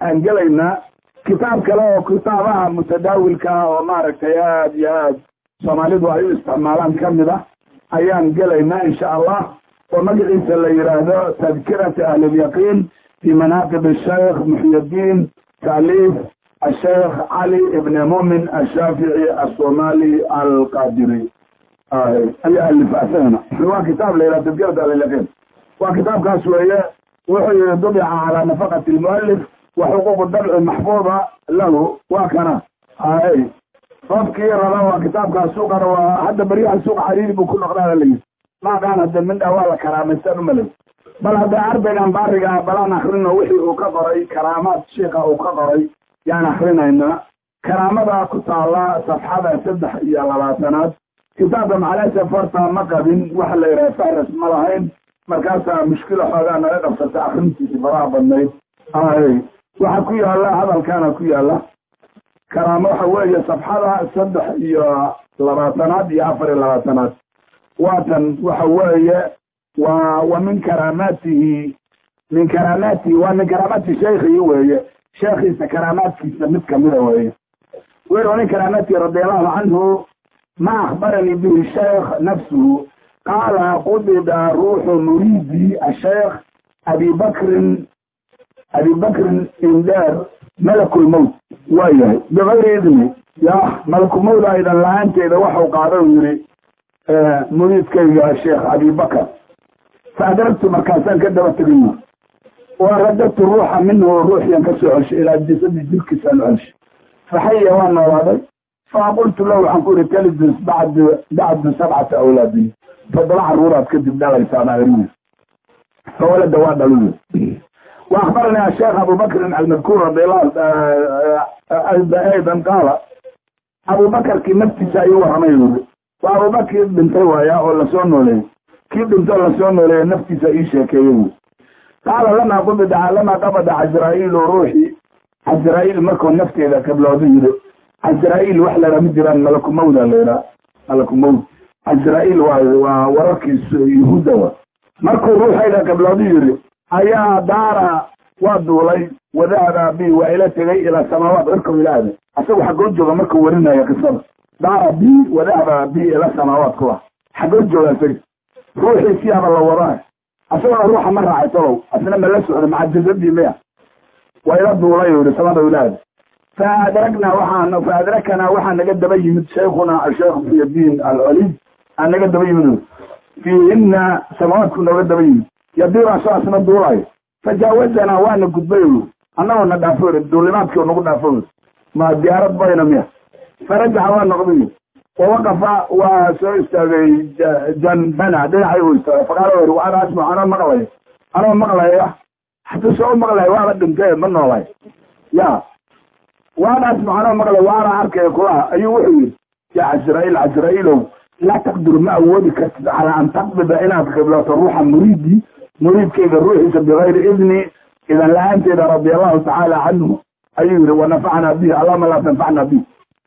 aan gelaynaa kitaab kale oo kitaabaha mutadaawilka ah oo maaragtay aad iyo aad soomaalidu ay u isticmaalaan ka mid ah ayaan gelaynaa insha allah oo magaciisa la yidhaahdo tadkirati ahlilyaqiin fi manaaqib asheikh muxyiddiin taaliif asheikh cali ibn mumin ashaafici asomali alqadiri ayaa alifa asagana waa kitaab la yidhaha tadkirati ahlilyaqiin waa kitaabkaas weeye wuxuu yihi dubica calaa nafaqati lmualif wa xuquuq dabci maxfuuda lahu waa kana hay qofkii raba waa kitaabkaas suuqana waa hadda baryaha suuqa xariiri buu ku noqdaa layidhi maaqaan hadda mindha waa la karaamaysan umalay bal hadda ardaygan baariga balaan akrino wixii uu ka qoray karaamaad shiika uu ka qoray yaan akrinaynaa karaamada ku taala safxada saddex iyo labaatanaad kitaabka macalesa farta ma qabin waxa la yidhaha fahras ma lahayn markaasaa mushkila xoogaa naga qabsata akrintiisi faraha badnayd ay waxa ku yaala hadalkana ku yaala karaamo waxa weeye safxada saddex iyo labaatanaad iyo afar iyo labaatanaad waatan waxa weeye waa wa min karaamaatihi min karaamaatihi waa min karaamaati sheikhii weeye sheekhiisa karaamaadkiisa mid kamida weeye wer wa min karaamaatihi radiallahu canhu ma akhbaranii bihi sheekh nafsuhu qaala qubida ruuxu muriidi asheekh abi bakrin abi bakrin indheer malakulmowt waa yahay bikayri idni ya malakulmowt aydan la-aanteeda waxau qaada u yihi muriidkayga sheekh abibakar fa adragtu markaasaan ka daba tegayna wa radadtu ruuxa minhu ruuxiyan ka soo celshay ilaa jasadi jirkiisaan u celshay faxaya waa noolaaday faqultu lahu waxaan ku yihi talidus bacd bacdu sabcata awlaadi toddoba caruuraad kadib dhalaysaana ariis fawalada waa dhaluy wa akhbarani asheekh abu bakrin almadkuur radiallahu aydan qaala abubakarkii naftiisa ayuu warramay yuri waa abubakr dhintay waaya oo lasoo nooleeyey kii dhintoo lasoo nooleeye naftiisa ii sheekeeye wy qaala lamaa qubida lamaa qabada casraa'iilu ruuxi casraa'iil markuu nafteeda kablooda yiri casraa'iil wax lahaa ma jiraan malakumawda laydhaa malakumawd casraa'iil waa waa wararkiis yahuudda wa markuu ruuxayda kablooda yiri ayaa daara waa duulay wadahaba bi waa ila tegay ilaa samaawaat cirkow ilaahda asagu xaggoo jooga markuu warinaya qisada daara bi wadahaba bi ila samaawaat kuwa xaggoo jooga isaga ruuxii siyaaba la wadaa asagona ruuxa ma raacay talow asna ma la socda maca jasadii miya waa ila duulay u yihi samada ilaahda fa adragnaa waxaan fa adrakanaa waxaa naga daba yimid sheikhuna asheekh muxyadiin alcoliy aa naga daba yimid fiihina samaawaadku nooga daba yimid yadiiraa soo asna duulayo fajaawazanaa waana gudbay annagoo na dhaafo duulimaadkii nagu dhaafo ma diyaarad bayna miya farajaxa waa noqday wawaqafa waa soo istaagay janbana dhinacay u istaagay faqaala wer ana asma anoo maqlayo anoo maqlaya hadduu soo maqlayo waaba dhintay ma noolay ya waana asma anoo maqlay waana arkaya kulaha ayuu wuxuu yidhi ya casraa'iil casraa'iilow laa taqdiru ma awoodi kartid calaa an taqbida inaad qiblato ruuxa muriidi muriidkayga ruuxiisa bigayri idni idan la-aanteeda radi allahu tacaala canhu ayuu yihi wanafacnaa bihi allahuma laa tanfacna bih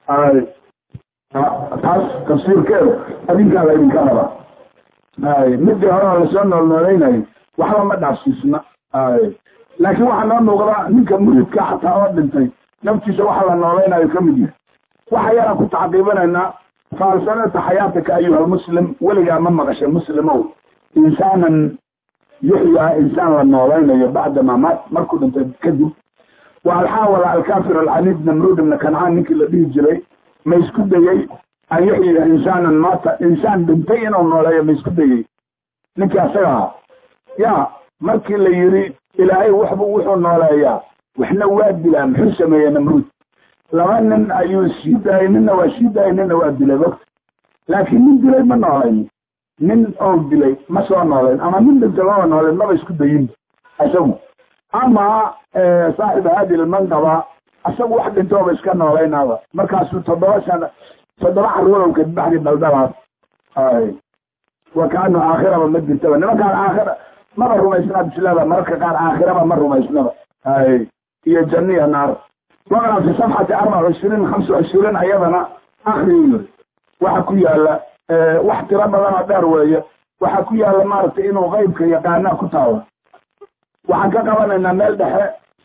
taas tafsiirkeedu adinkaa la idinka rabaa midii hore oo lasoo noolnoolaynayay waxba ma dhaafsiisna laakiin waxaa noo muuqda ninka muridka xataa oo dhintay naftiisa waxa la noolaynayo ka mid yahay waxa yaraan ku tacaqiibanaynaa faalsanata xayaatika ayuha almuslim weligaa ma maqashay muslimow insaanan yuxyaa insaan la noolaynayo bacda ma maat markuu dhintay kadib wa alxaawala alkafir alcaniid namruud ibna kancaan ninkii la dhihi jiray ma isku dayey an yuxyiya insaanan maata insaan dhintay inuu nooleeyo ma isku dayey ninkii asaga ahaa ya markii la yiri ilaahay waxbu wuxuu nooleeyaa waxna waa dilaa muxuu sameeyey namruud laba nin ayuu sii daayay ninna waa sii daayay ninna waa dilay bogta laakiin nin dilay ma noolayn nin oo dilay ma soo noolayn ama nin dhintay maba noolayn maba isku dayin isagu ama saaxib haadi lmanqaba isagu wax dhintooba iska noolaynaaba markaasuu toddoba sana toddoba caruurow kadbaxdi dhaldhalaas ay wa kaanu aakhiraba ma jirtaba nimankaan aakhira maba rumaysnaa bislada mararka qaar aakhiraba ma rumaysnaba ay iyo janniya naar waqra fi safxati arbaca cishriin hamsa cishriin ayadana akri yiri waxa ku yaala wax tiro badan oo dheer weeye waxa ku yaala maaragtay inuu qeybka yaqaanaa ku taalo waxaan ka qabanaynaa meel dhexe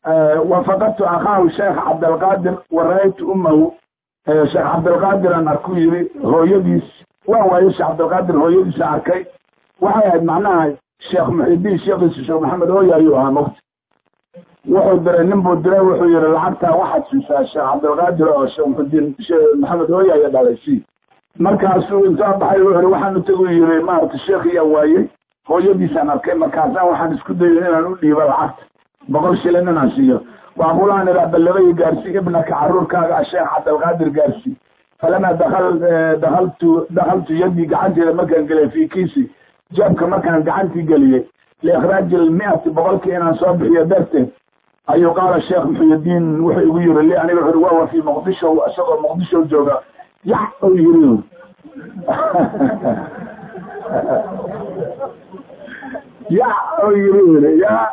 wafaqadtu akhaahu sheekh cabdilqaadir wa ra-aytu ummahu sheekh cabdilqaadiran arku yiri hooyadiis waan waayo sheekh cabdilqaadir hooyadiisa arkay waxay ahayd macnaha sheekh muxidiin sheekhiisa sheekh maxamed hooya ayuu ahaa mogta wuxuu diray nin buu diray wuxuu yihi lacagtaa waxaad siisaa sheekh cabdilqaadir oo sheekh muxidiin maxamed hooya aya dhalay si markaasuu intaa baxay wuxuu yihi waxaan utagu yiri maarata sheekhiyaa waayey hooyadiisaan arkay markaasaan waxaan isku dayo inaan u dhiibo lacagta boqol shilin inaan siiyo waaqulaan iraa ballabay gaarsii ibnaka caruurkaaga sheekh cabdilqaadir gaarsii falamaa dakal dakaltu dakaltu yadii gacanteeda markaan geliyay fi kiisi jeebka markaan gacantii geliyey liikhraaji lmiati boqolkii inaan soo bixiyo darteed ayuu qaala sheekh muxuyidiin wuxuu igu yiri li aniga wuxu wawa fi muqdisho isagoo muqdisho jooga yax ou yiri ya ou yiri ya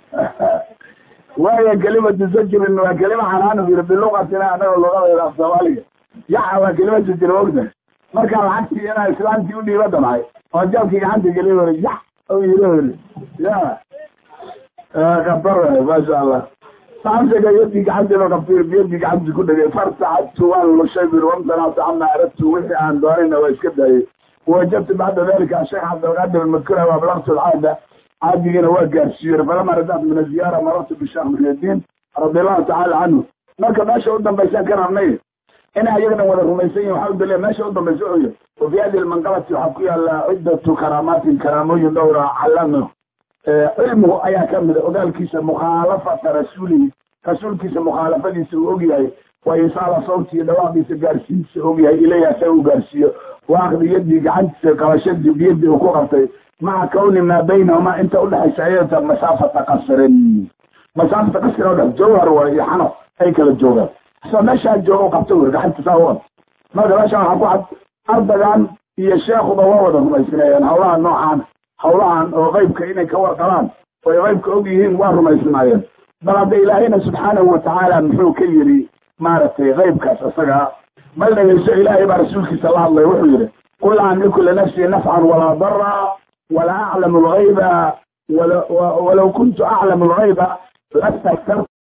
waayo kelimatu sajrin waa kelima xanaanu yiri bilugatina anaga lugadayda af soomaaliga yaxa waa kelima sajir ogta markaa lacagtii inaa islaamtii u dhiiba damcay oo jabkii gacanta geliy weri yax ou yiri weri ya kabar maasha allah saamsiga yadii gacantiiba qabtay biyadii gacantii ku dhegay farsacadtu waan lushay bir wamtanactu cama aradtu wixii aan doonayna waa iska daayay wajadtu bacda dalika sheekh cabdilqaadir almadkura waablaqtu alcaada caadigiina waa gaarsiiyey falama rajactu min aziyaara marartu bisheekh muxyidiin radi allahu tacaala canhu marka meesha u dambaysaan ka rabnay inay ayagana wada rumaysan yihin waxaa u daliya meesha u dambaysa wuxuu yihi wa fi hadi lmanqabati waxaa ku yaala ciddatu karaamaatin karaamooyin dhowra calamo cilmigu ayaa ka mida ogaalkiisa mukhaalafata rasuulihi rasuulkiisa mukhaalafadiisa uu ogyahay waa insaala sawti iyo dhawaaqiisa gaarsiinsa ogyahay ilayhi asaga u gaarsiiyo wa akdi yadii gacantiisa qabashadii biyadii uu ku qabtay maca kawni maa baynahuma inta udhexaysa ayata masaafata qasrin masaafata qasrin oo dhex jawhar waa iyo xano ay kala joogaan isoo meeshaa jooga u qabta wer gacanta saa u qabta marka meesha waxaa ku cad ardagan iyo sheekuba waa wada rumaysnaayeen hawlaha noocaana hawlahan oo qaybka inay ka warqabaan oy qaybka og yihiin waa rumaysnaayeen bal hadda ilaahayna subxaanahu watacaala muxuu ka yidhi maaragtay qaybkaas isagaa mal dhegeyso ilaahay baa rasuulkiisa la hadlay wuxuu yidhi qul laa amliku linafsii nafcan walaa dara walaa aclamu algayba walaw kuntu aclamu algayba lastaktartu